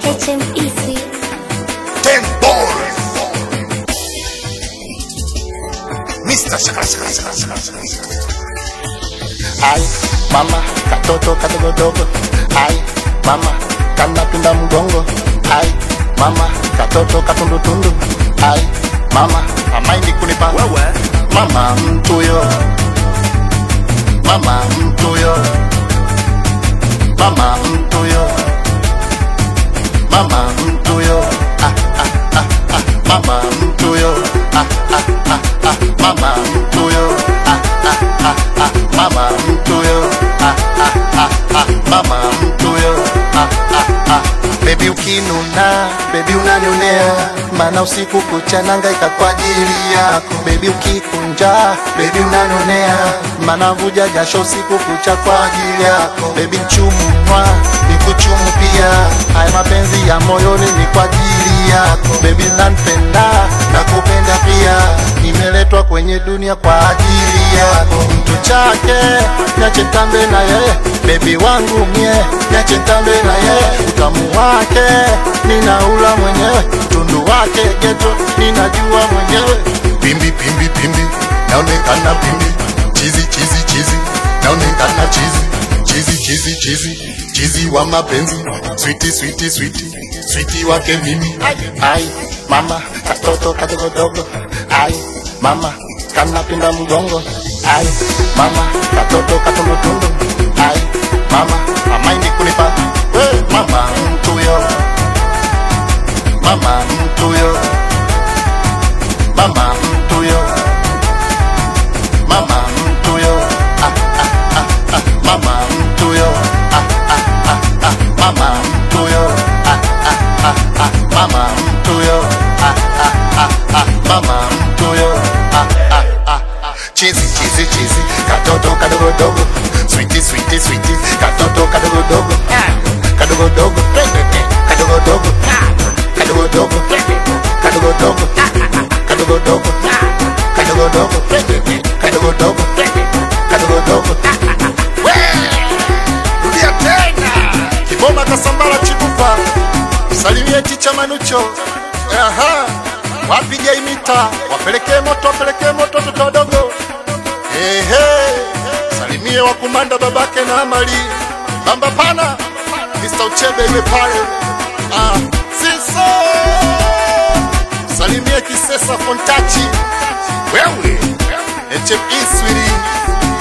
HME Sweet. Ten balls. Mr. Shaka Shaka Shaka Shaka Shaka Shaka. Ai mama katoto kadogodogo, ai mama kanapinda mgongo, ai mama katoto katundutundu, ai mama amaindi kunipa Wewe. mama mtuyo, mama mtuyo, mama mtuyo, mama mtuyo, ah, ah, ah, ah, mama mtuyo, ah, ah, ah, ah, mama mtuyo, ah, ah, ah, ah, mama mtuyo, ah, ah, ah, ah, mama mtuyo, ah, ah, ah. Baby ukinuna, baby unanionea, maana usiku kucha nangaika kwa ajili yako. Baby ukikunja, baby unanionea, maana vuja jasho usiku kucha kwa ajili yako. Baby mchumu mwa, nikuchumu pia, haya mapenzi ya moyoni ni kwa ajili yako. Baby nanipenda, nakupenda pia, nimeletwa kwenye dunia kwa ajili yako. Mtu chake, niache tambe na yeye, baby wangu mie, niache tambe na yeye, utamu wake ninaula mwenyewe, tundu wake geto ninajua mwenyewe. Pimbi pimbi pimbi. Naonekana pimbi. Chizi chizi chizi. Naonekana chizi. Chizi chizi chizi. Chizi wa mapenzi. Sweetie sweetie sweetie. Sweetie wake mimi. Ai mama katoto kadogodogo, ai mama kanapinda mgongo, ai mama katoto katundutundu, ai mama amaindi kunipa we mama mtuyo, mama mtuyo, mama mtuyo, mama mtuyo, ah, ah, ah, ah, mama mtuyo, ah, ah, ah, ah, mama mtuyo, ah, ah, ah, ah, mama mtuyo, ah, ah, ah, ah, mama mtuyo, ah, ah, ah, ah. Chizi chizi chizi. Katoto kadogodogo. Sweetie sweetie sweetie. Katoto kadogodogo. kadogodogo kadogodogo kadogodogo kadogodogo kadogodogo kadogodogo kadogodogo kadogodogo Rudia tena. kiboma kasambala chibupa salimie ticha manucho aha wapige imita wapelekee moto wapelekee moto toto wadogo ehe salimie wakumanda babake na amali bamba pana Mr. Uchebe iwe pale ah, siso salimie kisesa fontachi Wewe. HME swiri